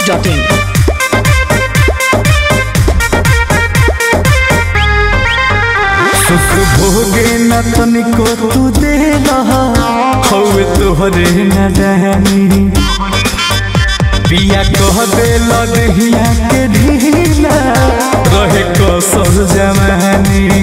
masti.in. सुख भोगे न तनिको तू दे हवे तोहरे न रहनी पिया कह दे लदहिया के ढीला रहे कसर जमानी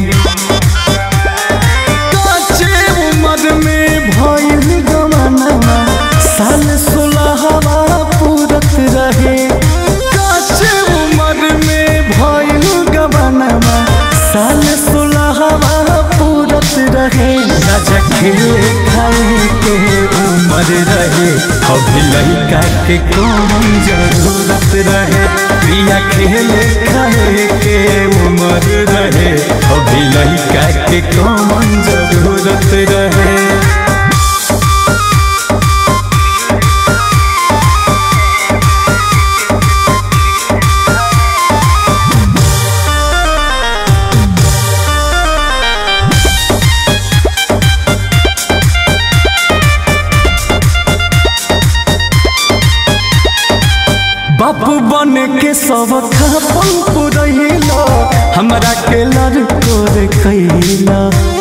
काचे उम्र में भइल गमनवा साल सोलहवा पूरत रहे काचे उम्र में भइल गमनवा साल सोलहवा पूरत रहे राजा खेले खाए के उम्र रहे अभी लड़का के कौन जरूरत रहे प्रिया खेले खाए के उम्र रहे अभी लड़का के कौन जरूरत रहे बापू बन के सब खापन पुरैला हमरा के लड़को रे कैला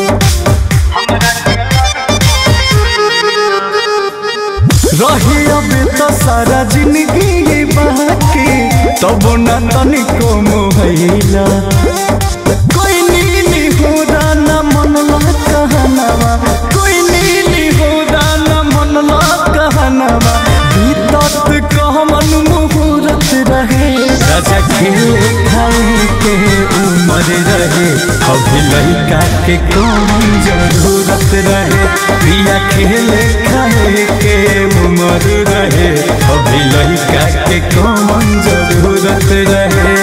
रही अब तो सारा जिंदगी बाकी तब न तनिको मोहैला कोई नीली हो न मनला कहनवा कोई नीली हो न मनला कहनवा बीतत कहमन मुहूर्त रहे राजा खेले खाए के उम्र रहे अभी लड़का के कौन जरूरत रहे प्रिया खेले खाए के उम्र रहे अभी लड़का के कौन जरूरत रहे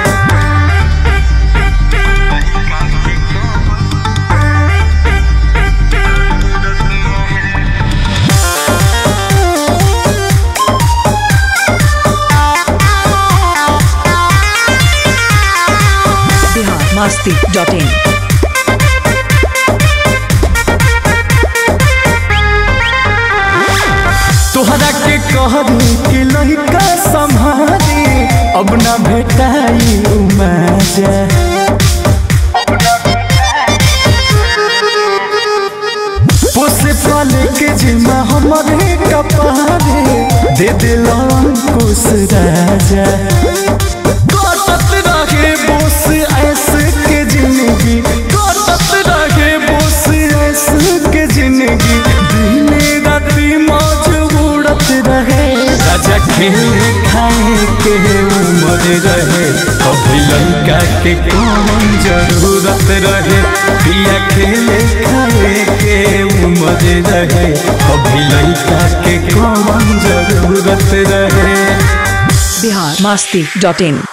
Bihar masti.in. तोहरा के कहरी कि लड़का संभारी अब ना भेटाई मजा पोसे पाले के जिम्मा हमारे कपारे दे दिल अंकुश राजा कटत रहे बोस ऐसे के जिंदगी कटत रहे बोस ऐसे के जिंदगी दिने राती मौज उड़त रहे राजा खेले खाए के उम्र रहे अभी लड़का के कौन जरूरत रहे पिया खेले खाए के उम्र रहे अभी लड़का के कौन जरूरत रहे Bihar masti.in.